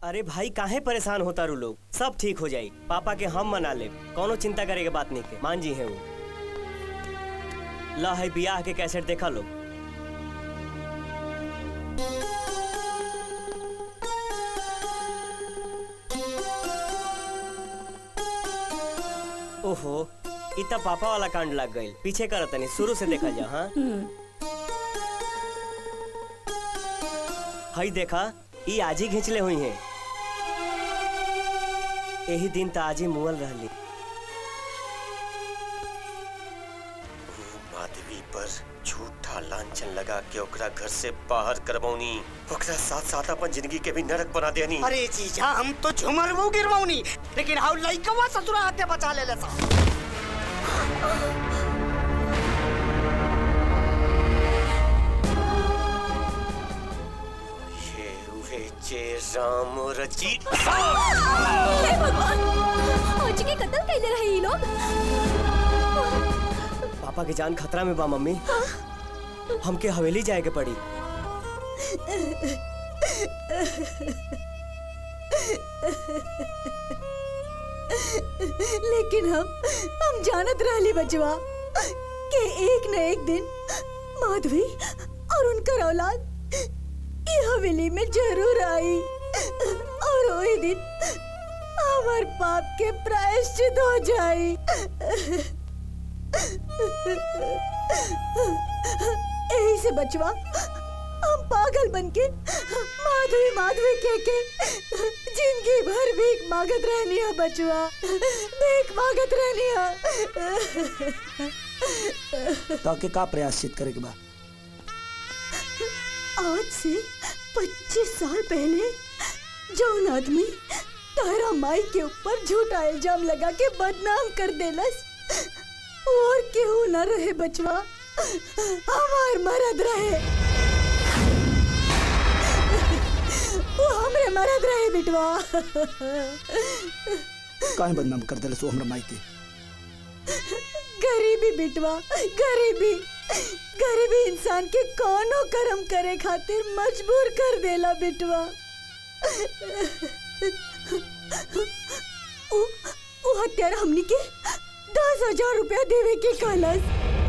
अरे भाई काहे परेशान होता रू लोग सब ठीक हो जाई पापा के हम मना ले कोनो चिंता करे के बात नहीं के मान जी है वो ला है बियाह के कैसेट देखा लो ओहो इतना पापा वाला कांड लग गई पीछे कर तनी शुरू से देखा जा हाँ हई देखा ई आज ही खींचले हुई हैं यही दिन त आज ही मुअल रहली माधवी पर झूठा लांछन लगा के ओकरा घर से बाहर करवौनी ओकरा साथ साथ अपन जिंदगी के भी नरक बना देनी अरे जीजा हम तो झुमर वो गिरवाऊनी लेकिन हाउ लइकवा ससुरा हाथे बचा ले ले सा ये उहे जे राम रची हे भगवान आज के कत्ल कैले रहे ये लोग पापा की जान खतरा में बा मम्मी हमके हवेली जाए के पड़ी लेकिन हम हम जानत रहली बचवा कि एक न एक दिन माधवी और उनकर औलाद ये हवेली में जरूर आई और वही दिन हमार पाप के प्रायश्चित हो जाई यही से बचवा हम पागल बन के माधवी माधवी कह के जिंदगी भर भीख मांगत रहनी है बचवा भीख मांगत रहनी है ताके का प्रयासित करे के बा आज से 25 साल पहले जौन आदमी तारा माई के ऊपर झूठा इल्जाम लगा के बदनाम कर देलस और केहू न रहे बचवा हमार मरद रहे वो हमरे मरद रहे बिटवा काहे बदनाम कर देले सो हमरा माई के गरीबी बिटवा गरीबी गरीबी इंसान के कोनो कर्म करे खातिर मजबूर कर देला बिटवा उ, उ हत्यारा हमनी के दस हजार रुपया देवे के कहलस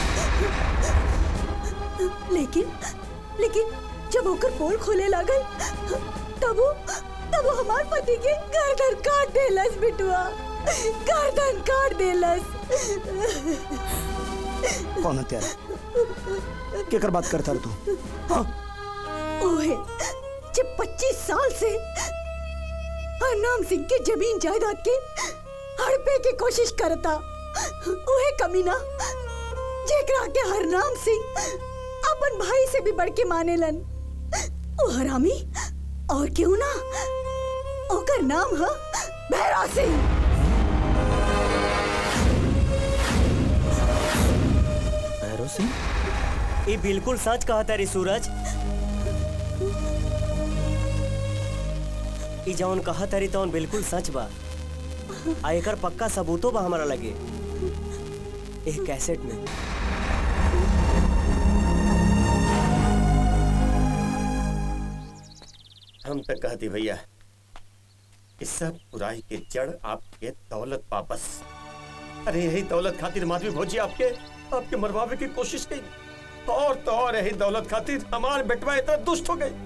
लेकिन लेकिन जब ओकर पोल खोले लागल तब वो तब वो हमार पति के गर्दन काट देलस बिटवा गर्दन काट देलस कौन हत्यारा केकर बात करता रे तू हाँ ओहे जब 25 साल से हरनाम सिंह के जमीन जायदाद के हड़पे की कोशिश करता ओहे कमीना जेकरा के हरनाम सिंह अपन भाई से भी बढ़ के मानेलन ओ हरामी और क्यों ना ओकर नाम है भैरव सिंह भैरव सिंह ये बिल्कुल सच कहा तारी सूरज ई जौन कहा तारी तौन बिल्कुल सच बा आ एकर पक्का सबूतो बा हमारा लगे एक कैसेट में हम तो कहती भैया इस सब बुराई के जड़ आपके दौलत वापस अरे यही दौलत खातिर माधवी भौजी आपके आपके मरवावे की कोशिश की और तो और यही दौलत खातिर हमार बेटवा इतना दुष्ट हो गई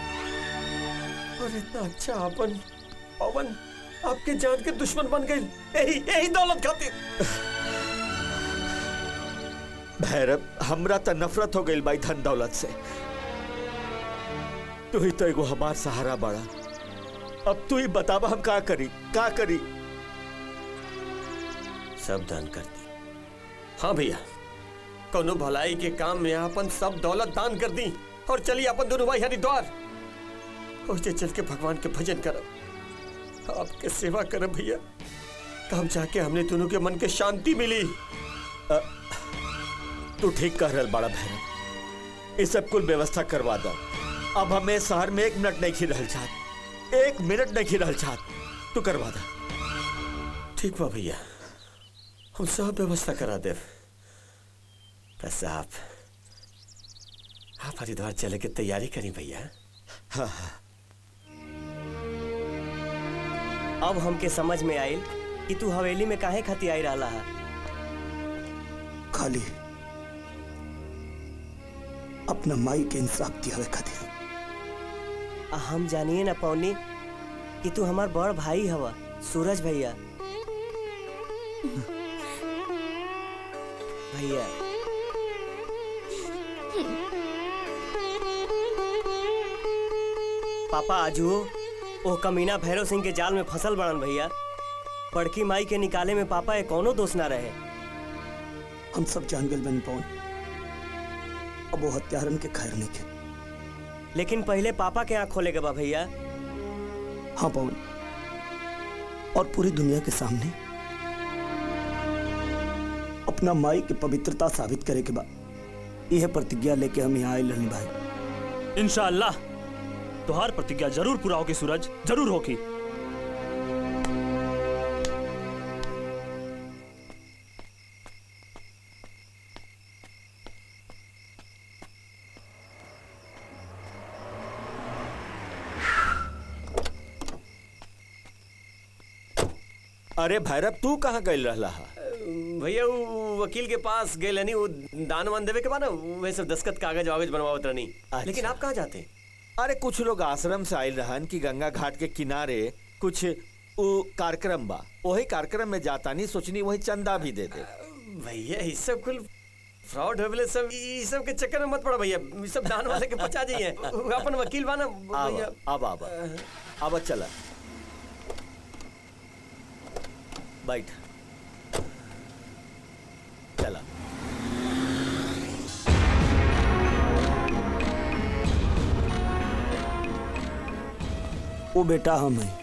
और इतना अच्छा अपन पवन आपके जान के दुश्मन बन गई यही यही दौलत खातिर भैरव हमरा तो नफरत हो गई भाई धन दौलत से तू ही तो एगो हमार सहारा बड़ा अब तू ही बतावा हम का करी का करी सब दान कर दी हाँ भैया कोनो भलाई के काम में अपन सब दौलत दान कर दी और चलिए अपन दोनों भाई हरिद्वार और जे चल के भगवान के भजन करब आपके सेवा करब भैया तब जाके हमने दोनों के मन के शांति मिली तू ठीक कह रहा बड़ा भैरव ये सब कुल व्यवस्था करवा दो अब हमें शहर में एक मिनट नहीं खी रहल चाहत एक मिनट नहीं खी रहल चाहत तू करवा दो ठीक बा भैया हम सब व्यवस्था करा देव बस आप आप हरिद्वार चले के तैयारी करी भैया हाँ हाँ अब हमके समझ में आइल कि तू हवेली में काहे खाती आई रहा है खाली अपना माई के इंसाफ दियावे खातिर आ हम जानिए ना पौनी कि तू हमार बड़ भाई हवा सूरज भैया भैया पापा आजू ओ कमीना भैरव सिंह के जाल में फसल बड़न भैया बड़की माई के निकाले में पापा ये कौनो दोष ना रहे हम सब जान गल बन पौन अब वो हत्यारन के खैर नहीं के लेकिन पहले पापा के आँख खोले बा भैया हाँ पवन और पूरी दुनिया के सामने अपना माई की पवित्रता साबित करे के बाद यह प्रतिज्ञा लेके हम यहाँ आए रहनी भाई इंशाअल्लाह तुहार प्रतिज्ञा जरूर पूरा होगी सूरज जरूर होगी अरे भैरव तू कहाँ गई रहला हा? भैया वो वकील के पास गए रहनी वो दान वान देवे के बाद ना वह सब दस्खत कागज वागज बनवावत रहनी अच्छा। लेकिन आप कहाँ जाते अरे कुछ लोग आश्रम से आयल रहन कि गंगा घाट के किनारे कुछ उ कार्यक्रम बा वही कार्यक्रम में जाता नहीं सोचनी वही चंदा भी दे दे भैया ये सब कुल फ्रॉड होले सब ये सब के चक्कर में मत पड़ा भैया ये सब दान वाले के बचा जाइए अपन वकील बा ना भैया अब अब अब चला बैठ चला वो बेटा हम हैं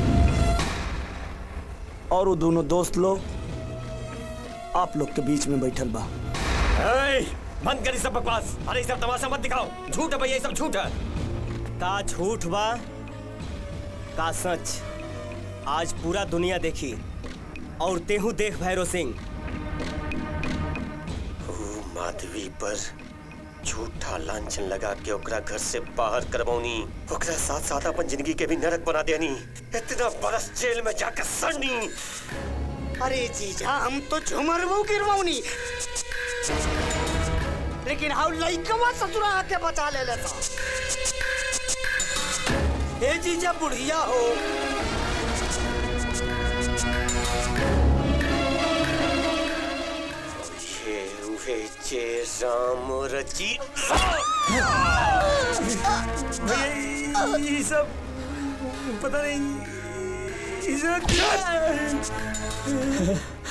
और वो दोनों दोस्त लोग आप लोग के बीच में बैठल बा ए, बंद करी सब बकवास अरे ये सब तमाशा मत दिखाओ झूठ है भैया ये सब झूठ है का झूठ बा का सच आज पूरा दुनिया देखी और तेहू देख भैरव सिंह माधवी पर झूठा लांछन लगा के ओकरा घर से बाहर करवौनी ओकरा साथ साथ अपन जिंदगी के भी नरक बना देनी इतना बरस जेल में जाकर सड़नी अरे जीजा हम तो झुमरबू गिरवाऊनी लेकिन हाउ लइकवा ससुरा आके बचा ले लेता ए जीजा बुढ़िया हो ये उहे जे राम रची भैया ये सब पता नहीं ये सब क्या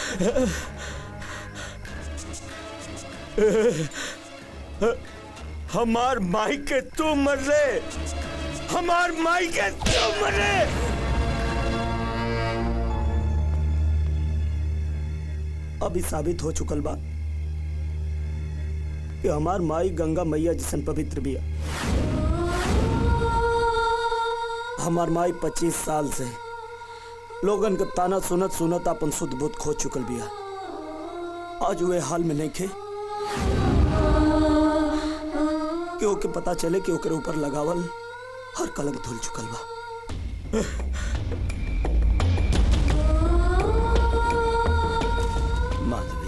हमार माई के तू मर ले हमार माई के तू मर ले अभी साबित हो चुकल बा कि हमार माई गंगा मैया जिसन पवित्र बिया हमार माई पच्चीस साल से लोगन के ताना सुनत सुनत अपन शुद्ध बुद्ध खो चुकल बिया आज वे हाल में नहीं खे कि ओके पता चले कि ओकरे ऊपर लगावल हर कलंक धुल चुकल बा माधवी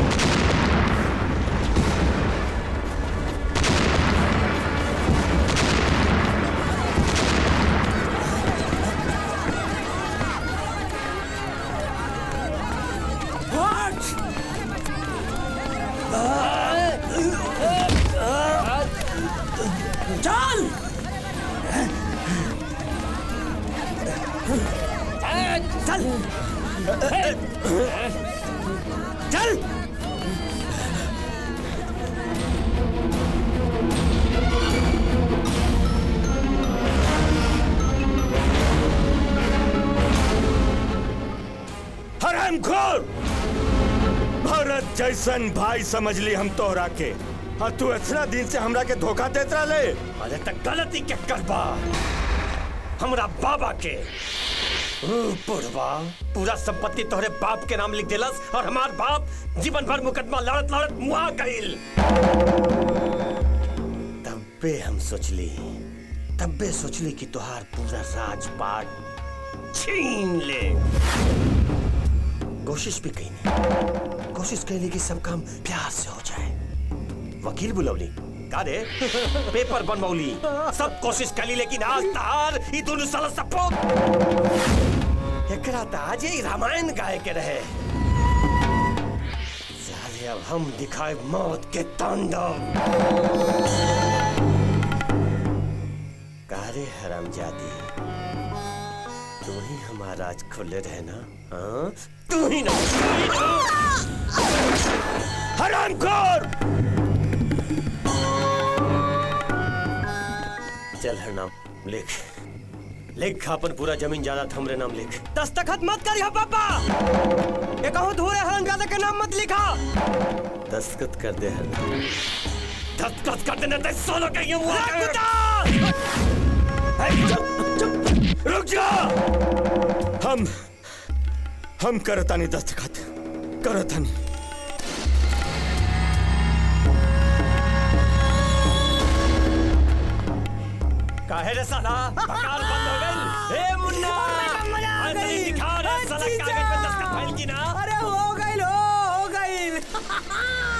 हरामखोर भरत जैसन भाई समझ ली हम तोहरा के और तू इतना दिन से हमरा के धोखा देत रहे अरे तक गलती के करबा हमरा बाबा के ओ, बुढ़वा पूरा संपत्ति तोहरे बाप के नाम लिख देलस और हमार बाप जीवन भर मुकदमा लड़त लड़त मुआ गईल तब्बे हम सोचली तब्बे सोचली कि तोहार पूरा राजपाट छीन ले कोशिश भी कही नहीं कोशिश कैली कि सब काम प्यार से हो जाए वकील बुलवली का दे पेपर बनवली सब कोशिश कली लेकिन आज तार ई दोनों साल सपोर्ट एकरा त आज ही रामायण गाय के रहे साले अब हम दिखाए मौत के तांडव कारे हरामजादी तू ही हमारा राज खोले रहे ना हाँ तू ही ना हरामखोर चल हर नाम लिख लिख अपन पूरा जमीन जायदाद हमरे नाम लिख दस्तखत मत करियो पापा ये कहो धूरे हरामजादा के नाम मत लिखा दस्तखत कर दे हर नाम दस्तखत कर देना तेरे सोलो के ये मुआ चुप चुप रुक जा हम हम करतानी दस्तखत करतानी काहे रे साला बकार बंद हो गई ए मुन्ना ऐसे नहीं दिखा रे साला कागज पे दस्तखत फाइल की ना अरे हो गई हो हो गई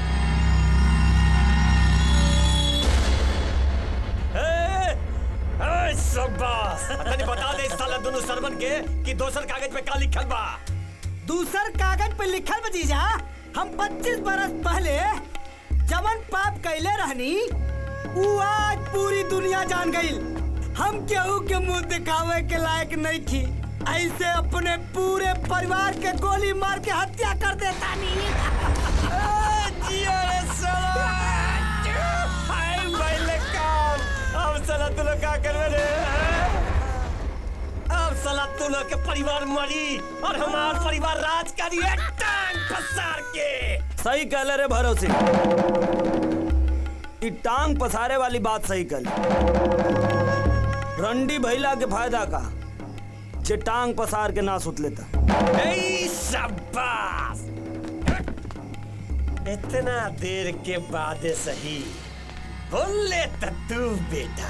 ए ए शाबाश तनी बता दे इस साला दोनों सरवन के कि दोसर कागज पे का लिखल बा दूसर कागज पे लिखल बा जीजा हम 25 बरस पहले जवन पाप कैले रहनी उ आज पूरी दुनिया जान गई हम केहू के मुंह दिखावे के लायक नहीं थी ऐसे अपने पूरे परिवार के गोली मार के हत्या कर देता नहीं जिया रे साला हाय भाई काम अब साला तू लोग का करवे रे अब साला तू लोग के परिवार मरी और हमार परिवार राज करी एक टांग पसार के सही कहले रे भरो सिंह ई टांग पसारे वाली बात सही कल रंडी भैला के फायदा का जे टांग पसार के ना सुत लेता ए शाबाश इतना देर के बाद सही बोल ले त तू बेटा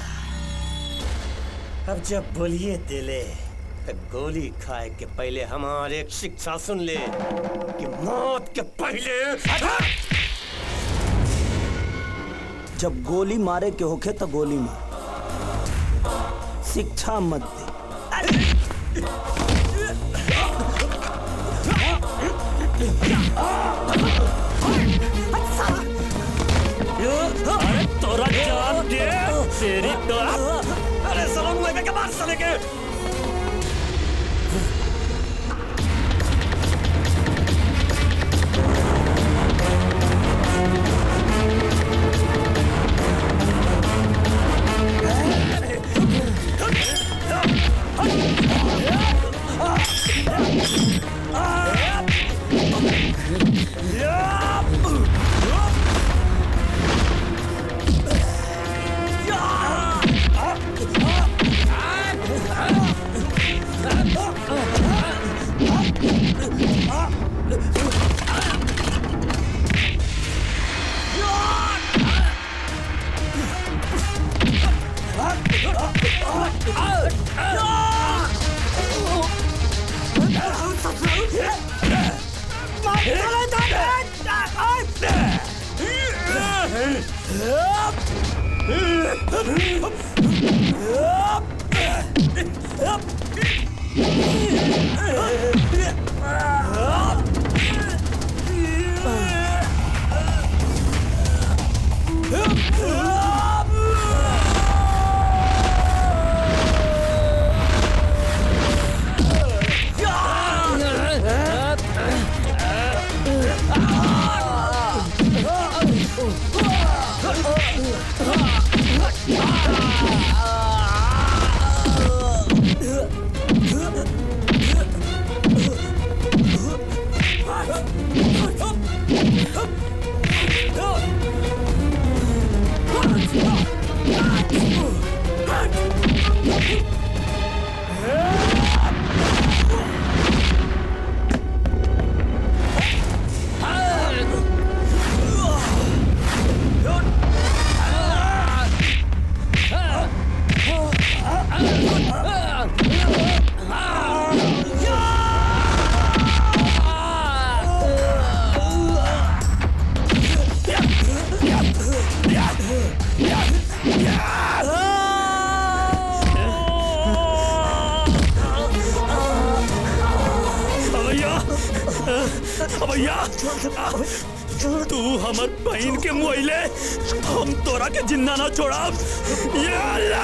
अब जब बोलिए दिले तो गोली खाए के पहले हमारे एक शिक्षा सुन ले कि मौत के पहले जब गोली मारे के होखे तो गोली मार शिक्षा मत दे अरे तोरा जान दे तेरी तो अरे सलोंग में के मार साले के भैया तू हमर बहन के मुआइले हम तोरा के जिंदा ना छोड़ा या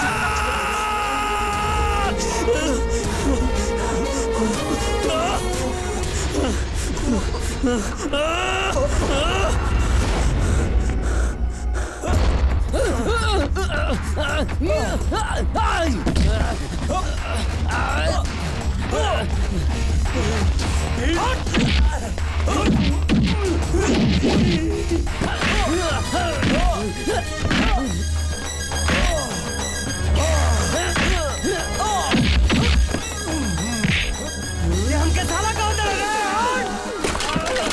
ये हमके साला कहाँ चले गए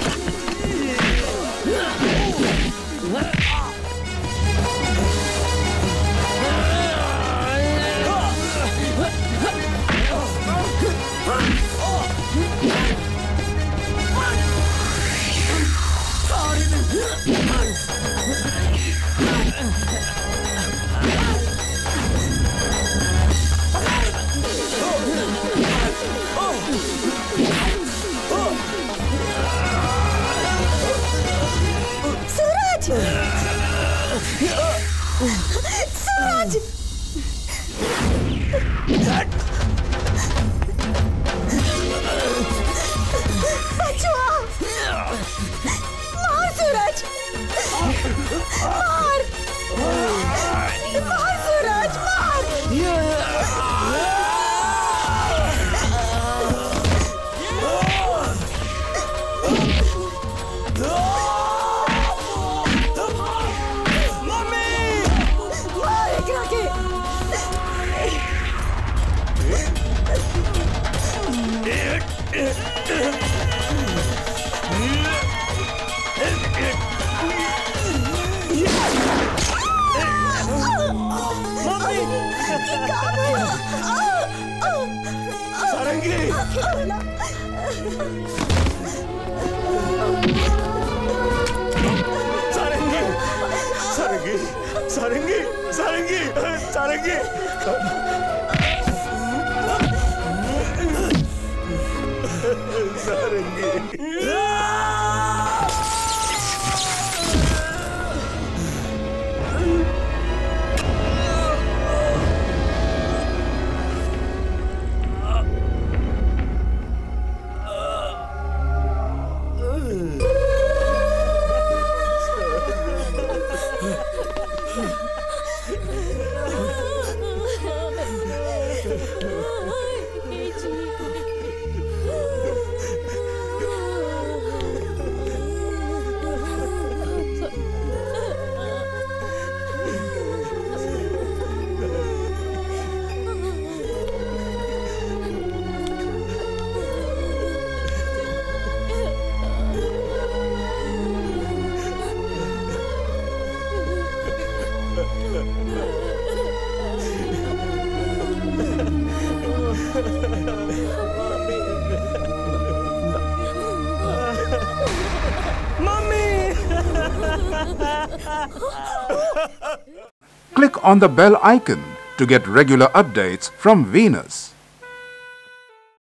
सूरज सूरज बचवा मार सूरज मार मार सूरज मार मार एकरा के सारंगी सारंगी सारंगी सारंगी सारंगी Click on the bell icon to get regular updates from Venus.